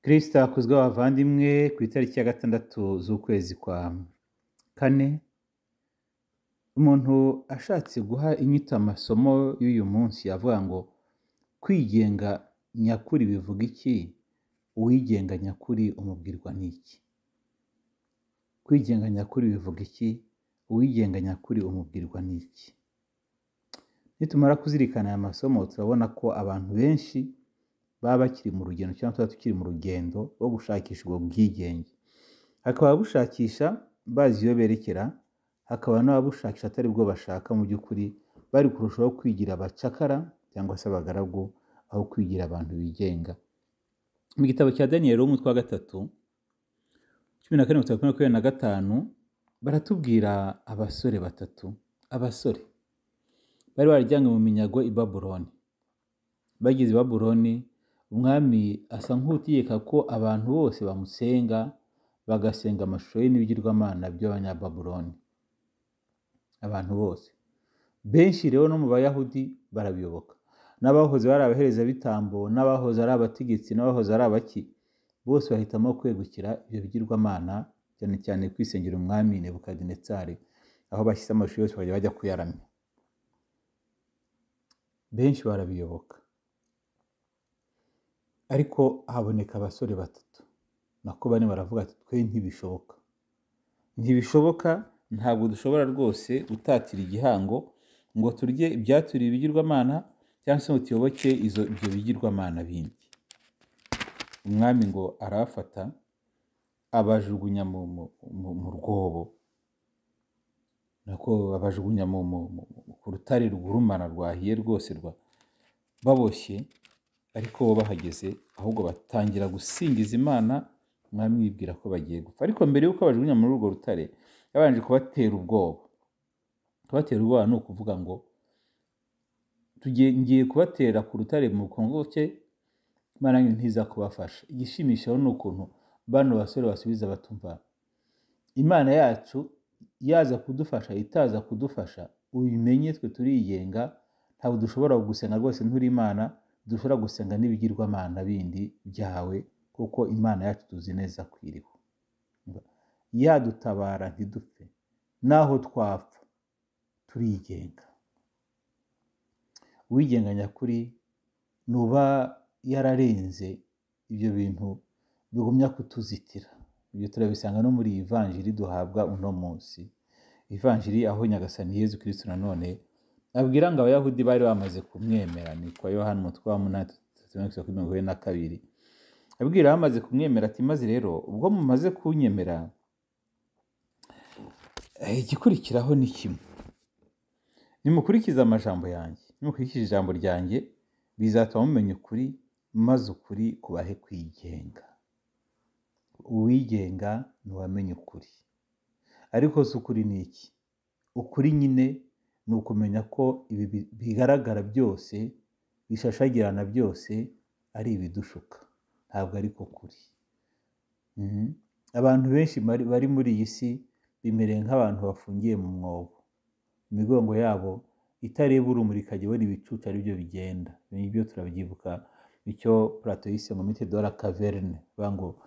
kristo akuzwe abavandimwe ku itariki ya gatandatu z'ukwezi kwa kane umuntu ashatse guha inyito amasomo y'uyu munsi yavuga ngo kwigenga nyakuri bivuga iki uwigenga nyakuri umubwirwa n'iki kwigenga nyakuri bivuga iki uwigenga nyakuri umubwirwa n'iki nitumara kuzirikana aya masomo turabona ko abantu benshi baba bakiri mu rugendo cyangwa tuba tukiri mu rugendo rwo gushakisha ubwo bwigenge hakaba ababushakisha bazi iyo berekera hakaba n'ababushakisha atari bwo bashaka mu by'ukuri bari kurushaho kwigira abacakara cyangwa se abagaragu aho kwigira abantu bigenga mu gitabo cya daniyeli w'umutwe wa gatatu cumi na kane makumyabiri na gatanu baratubwira abasore batatu abasore bari barajyanywe mu minyago i babuloni bageze i babuloni umwami asa nk'utegeka ko abantu bose bamusenga bagasenga amashusho ye n'ibigirwamana by'abanyababuloni abantu bose benshi rero no mu bayahudi barabiyoboka n'abahoze bari abaherezabitambo n'abahoze ari abategetsi n'abahoze ari abaki bose bahitamo kwegukira ibyo bigirwamana cyane cyane kwisengera umwami nebukadinetsari aho bashyize amashusho yose bakajya bajya kuyaramya benshi barabiyoboka ariko haboneka abasore batatu nako bane baravuga ati twe ntibishoboka ntibishoboka ntabwo dushobora rwose gutatira igihango ngo turye ibyaturiye ibigirwamana cyangwa se ngo tuyoboke ibyo bigirwamana bindi umwami ngo arafata abajugunya mu rwobo nako babajugunya ku rutare rwurumana rwahiye rwose rwa baboshye ariko bo bahageze ahubwo batangira gusingiza imana mwamwibwira ko bagiye gupfa ariko mbere y'uko bajugunya muri urwo rutare yabanje kubatera ubwoba kubatera ubwoba ni ukuvuga ngo ngiye kubatera ku rutare mu bukongoke imana yanyu ntiza kubafasha igishimishaho ni ukuntu bano basore basubiza batumva imana yacu yaza kudufasha itaza kudufasha ubimenye twe turigenga ntabwo dushobora gusenga rwose nturi imana dushobora gusenga n'ibigirwamana bindi byawe kuko imana yacu tuzi neza ko iriho yadutabara ntidupfe naho twapfa turigenga uwigenga nyakuri nuba yararenze ibyo bintu bigumya kutuzitira ibyo turabisanga no muri iyi vanjiri duhabwa uno munsi ivanjiri aho nyagasani yezu kirisitu nanone abwira ngo abayahudi bari bamaze kumwemera ni kwa yohani umutwe wa munani kuri mirongo ine na kabiri abwira bamaze kumwemera ati maze rero ubwo mumaze kunyemera igikurikiraho ni kimwe nimukurikize amajambo yanjye nimukurikije ijambo ryanjye bizatuma mumenya ukuri maze ukuri kubahe kwigenga uwigenga ntiwamenye ukuri ariko si ukuri ni iki ukuri nyine ni ukumenya ko ibi bigaragara byose bishashagirana byose ari ibidushuka ntabwo ariko kuri abantu benshi bari muri iyi si bimereye nk'abantu bafungiye mu mwobo imigongo yabo itareba urumuri ikajya ibona ibicucu aribyo bigenda ibyo turabyibuka icyo purato yise ngo mite dora kaverne ngo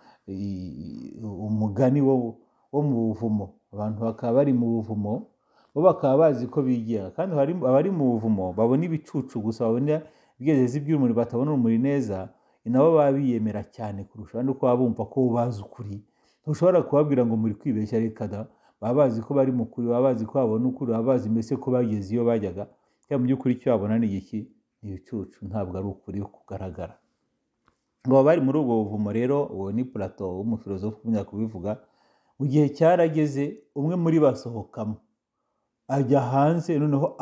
umugani wo mu buvumo abantu bakaba bari mu buvumo bo bakaba bazi ko bigenga kandi abari mu buvumo babona ibicucu gusa babona ibigezezi by'urumuri batabona urumuri neza nabo baba biyemera cyane kurusha abandi kuba bumva ko bazi ukuri ntushobora kubabwira ngo muri kwibeshya reka da baba bazi ko bari mu kuri baba bazi ko babona ukuri baba bazi mbese ko bageze iyo bajyaga cyangwa mu by'ukuri icyo babona ni igiki ni ibicucu ntabwo ari ukuri kugaragara ngo bari muri ubwo buvumo rero uwo ni purato w'umufilozofu umenya kubivuga mu gihe cyarageze umwe muri basohokamo ajya hanze noneho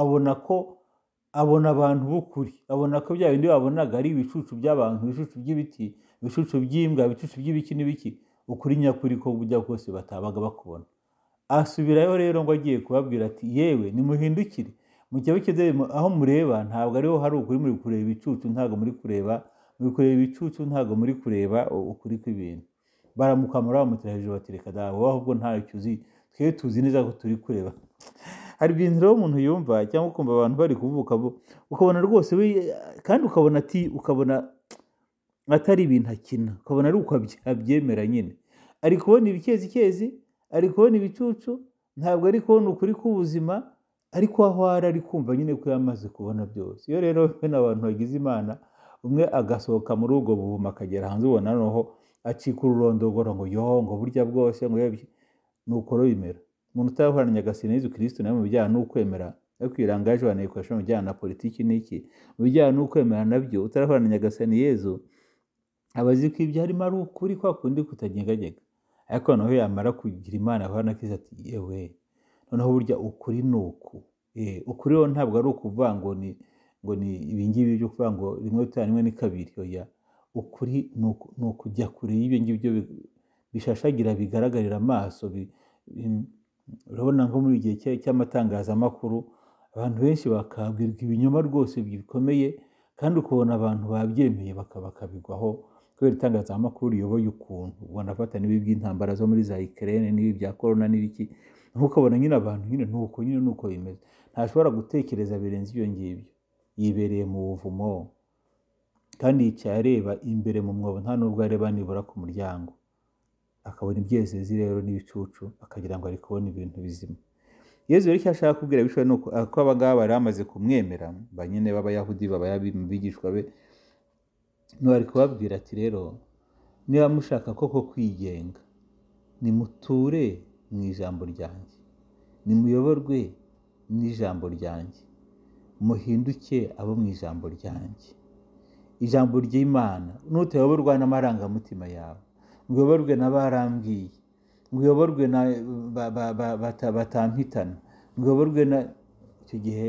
abona ko abona abantu b'ukuri abona ko bya bindi babonaga ari ibicucu by'abantu ibicucu by'ibiti ibicucu by'imbwa ibicucu by'ibiki n'ibiki ukuri nyakuri ko bujya bwose batabaga bakubona asubirayo rero ngo agiye kubabwira ati yewe nimuhindukire mu cyaro cy'ideni aho mureba ntabwo ariho hari ukuri muri kureba ibicucu ntabwo muri kureba muri kureba ibicucu ntabwo muri kureba ukuri kw'ibintu baramukamura bamutera hejuru batereka dawe wowe ahubwo ntacyo uzi twe tuzi neza ko turi kureba hari ibintu rero umuntu yumva cyangwa ukumva abantu bari kuvuka ukabona rwose we kandi ukabona ati ukabona atari ibintu akina ukabona ari uko abye- abyemera nyine ari kubona ibikezikezi ari kubona ibicucu ntabwo ari kubona ukuri k'ubuzima ariko aho ari ari kumva nyine ko yamaze kubona byose iyo rero bene abantu bagize imana umwe agasohoka muri ubwo buvumo akagera hanze ubona noneho acika ururondogoro ngo yoho ngo burya bwose ngo yebye ni uko bimera umuntu utahoranye agasina Yezu kirisito nawe mu bijyanye n'ukwemera ariko iranga ejo banayikoresha mu bijyanye na politiki n'iki mu bijyanye n'ukwemera nabyo utarahoranye agasina Yezu aba azi ko ibyo harimo ari ukuri kwa kundi kutanyeganyega ariko noneho yamara kugira imana ahorana akiza ati yewe noneho burya ukuri ni uku Eh, ukuri rero ntabwo ari ukuvuga ngo ni ngo ni ibingibi byo kuvuga ngo rimwe bitanu rimwe ni kabiri oya ukuri ni uku- ni ukujya kure y'ibyo ngibyo bi- bishashagira bigaragarira amaso bi- bi- urabona nko muri igihe cya- cy'amatangazamakuru abantu benshi bakabwirwa ibinyoma rwose bikomeye kandi ukabona abantu babyemeye baka- bakabigwaho kubera itangazamakuru riyoboye ukuntu ubona afata n'ibi by'intambara zo muri za Ukraine n'ibi bya korona n'ibiki nkuko ukabona nyine abantu nyine ni uko nyine ni uko bimeze ntashobora gutekereza birenze ibyo ngibyo yibereye mu buvumo kandi yicaye areba imbere mu mwobo nta nubwo areba nibura ku muryango akabona ibyezezi rero n'ibicucu akagira ngo ari kubona ibintu bizima yezu rero icyo ashaka kubwira abishoboye ni uko ko aba ngaba bari bamaze kumwemera ba nyine b'abayahudi babayabi mu bigishwa be niba ari kubabwira ati rero niba mushaka koko kwigenga nimuture mu ijambo ryanjye nimuyoborwe n'ijambo ryanjye muhinduke abo mu ijambo ryanjye ijambo ry'imana nutayoborwa n'amarangamutima yawe ngo uyoborwe n'abarambwiye ngo uyoborwe na ba- ba- ba- bata- batampitana ngo uyoborwe na icyo gihe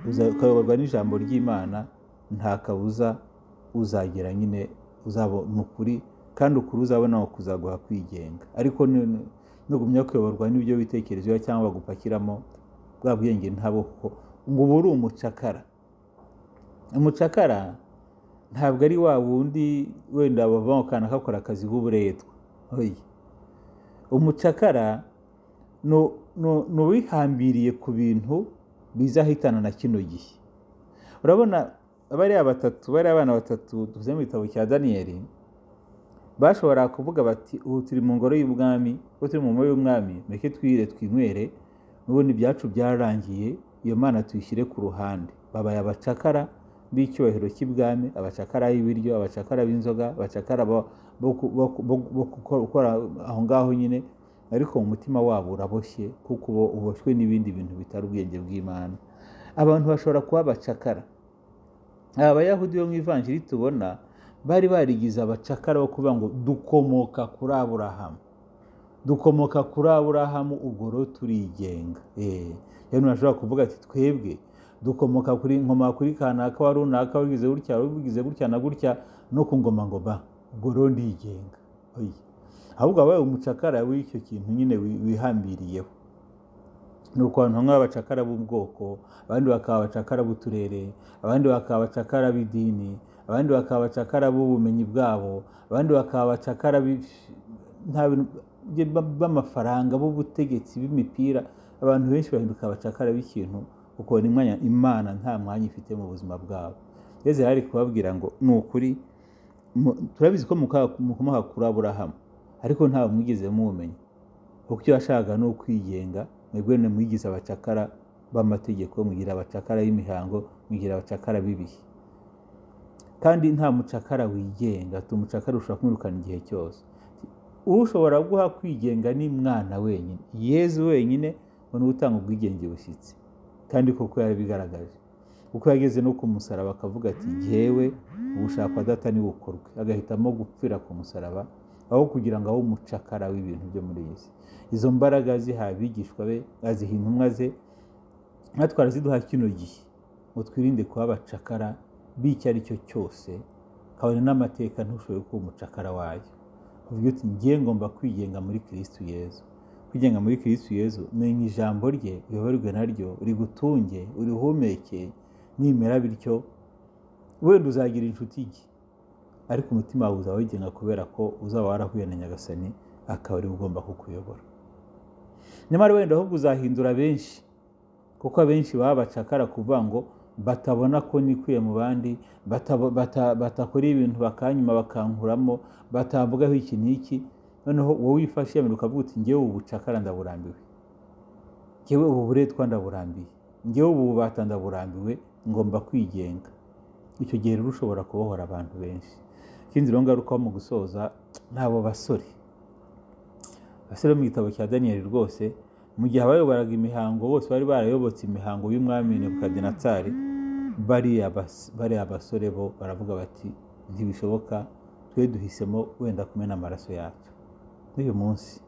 uza- ukayoborwa n'ijambo ry'imana nta kabuza uzagera nyine uzabona ukuri kandi ukuri uzabona ni kuzaguha kwigenga ariko ni- nugumya kuyoborwa n'ibyo witekerezeho cyangwa bagupakiramo bwa bwenge ntabwo kuko ngo uba uri umucakara umucakara ntabwo ari wa wundi wenda bavamo akana kakora akazi k'uburetwa oya umucakara ni- ni ni uwihambiriye ku bintu bizahitana na kino gihe urabona bariya batatu bariya abana batatu duze mu gitabo cya daniyeli bashobora kuvuga bati ubu turi mu ngoro y'ubwami ubu turi mu ngoro y'ubwami mureke twire twinywere n'ubundi ibyacu byararangiye iyo mana tuyishyire ku ruhande babaye abacakara b'icyubahiro cy'ibwami abacakara y'ibiryo abacakara b'inzoga abacakara bo bo ku- bo ku- bo- bo gukora gukora aho ngaho nyine ariko mu mutima wabo uraboshye kuko uba uboshywe n'ibindi bintu bitari ubwenge bw'imana abantu bashobora kuba abacakara aba bayahudi bo mu ivanjiri tubona bari barigize abacakara bo kuvuga ngo dukomoka kuri aburahamu dukomoka kuri aburahamu ubwo rero turigenga Eh, rero ntashobora kuvuga ati twebwe dukomoka kuri nkoma kuri kanaka wa runaka wabigize gutya wabigize gutya na gutya no ku ngoma ngo ba ubwo rero ndigenga Oya. ahubwo wabaye umucakara w'icyo kintu nyine wi- wihambiriyeho ni uko abantu bamwe b'abacakara b'ubwoko abandi bakaba abacakara b'uturere abandi bakaba abacakara b'idini abandi bakaba abacakara b'ubumenyi bwabo abandi bakaba abacakara b'i- nta bintu- b'i- b'amafaranga b'ubutegetsi b'imipira abantu benshi bahinduka abacakara b'ikintu kuko ni umwanya imana nta mwanya ifite mu buzima bwabo yezu yari ari kubabwira ngo ni ukuri mu- turabizi ko muka- mukomoka kuri aburahamu ariko ntawe mwigeze mumenya kuko icyo yashakaga ni ukwigenga mwebwe mwigize abacakara b'amategeko mwigira abacakara y'imihango mwigira abacakara b'ibihe kandi nta mucakara wigenga ati umucakara ushobora kumwirukana igihe cyose ushobora guha kwigenga ni mwana wenyine yezu wenyine ngo ni we utanga ubwigenge bushyitsi kandi koko yarabigaragaje kuko yageze no ku musaraba akavuga ati jyewe ubushakwa data ni bukorwe agahitamo gupfira ku musaraba aho kugira ngo abe umucakara w'ibintu byo muri iyi si izo mbaraga zihaye abigishwa be aziha intumwa ze natwe araziduha kino gihe ngo twirinde kuba abacakara b'icyo ari cyo cyose kabone n'amateka ntushoboye kuba umucakara wayo uvuga uti ngiye ngomba kwigenga muri kirisitu yezu kwigenga muri kirisitu yezu menya ijambo rye uyoborwe naryo rigutunge urihumeke nimera bityo wenda uzagira inshuti nke ariko umutima wawe uzaba wigenga kubera ko uzaba warahuye na nyagasani akaba ari we ugomba kukuyobora nyamara wenda ahubwo uzahindura benshi kuko abenshi baba bacakara kuvuga ngo batabona ko nikwiye mu bandi batabo- bata- batakora ibintu bakanyuma bakankuramo batavugaho iki n'iki noneho wowe wifashe yamenya ukavuga uti ngewe ubu bucakara ndaburambiwe ngewe ubu buretwa ndaburambiye ngewe ubu bubata ndaburambiwe ngomba kwigenga icyo gihe rero ushobora kubohora abantu benshi ikindi rero ngarukaho mu gusoza n'abo basore abasore bo mu gitabo cya daniyeli rwose mu gihe abayoboraga imihango bose bari barayobotse imihango y'umwami nebukadinezari bariya bas- bariya basore bo baravuga bati ntibishoboka twe duhisemo wenda kumena amaraso yacu n'uyu munsi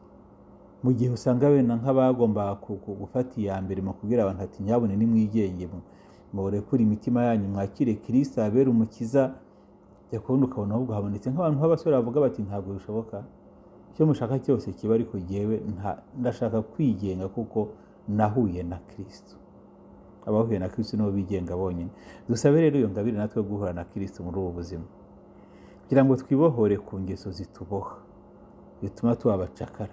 mu gihe usanga wenda nk'abagombaga ku- ku- gufata iya mbere mu kubwira abantu ati nyabune nimwigenge mu- murekure imitima yanyu mwakire kirisita abera umukiza jya kubona ukabona ahubwo habonetse nk'abantu b'abasore bavuga bati ntabwo bishoboka icyo mushaka cyose kiba ariko jyewe nta- ndashaka kwigenga kuko nahuye na kirisito abahuye na kirisito nibo bigenga bonyine dusabe rero iyo ngabire natwe guhura na kirisito muri ubu buzima kugira ngo twibohore ku ngeso zituboha bituma tuba abacakara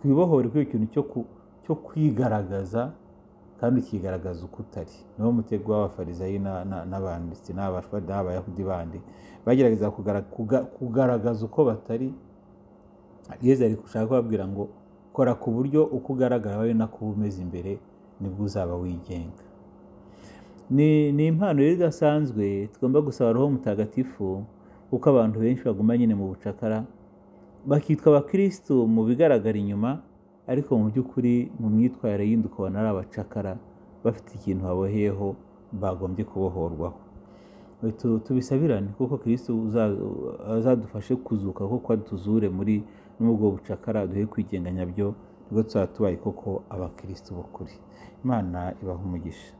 twibohore kuri ikintu cyo ku- cyo kwigaragaza kandi ukigaragaza uko utari niwo mutego w'abafarisayi na- na- n'abanditsi n'abashwa- n'abayahudi bandi bagerageza kugara- kuga- kugaragaza uko batari yezu ari gushaka kubabwira ngo kora ku buryo uko ugaragara wawe nako uba umeze imbere nibwo uzaba wigenga ni ni impano rero idasanzwe tugomba gusaba roho mutagatifu kuko abantu benshi baguma nyine mu bucakara bakitwa abakirisitu mu bigaragara inyuma ariko mu by'ukuri mu myitwarire yindi ukabona ari abacakara bafite ikintu baboheyeho bagombye kubohorwaho Tu- tubisabirane kuko kirisitu azadufashe kuzuka kuko adutuzure muri muri ubwo bucakara duhe kwigenga nyabyo nibwo tuzaba tubaye koko abakirisitu b'ukuri imana ibaha umugisha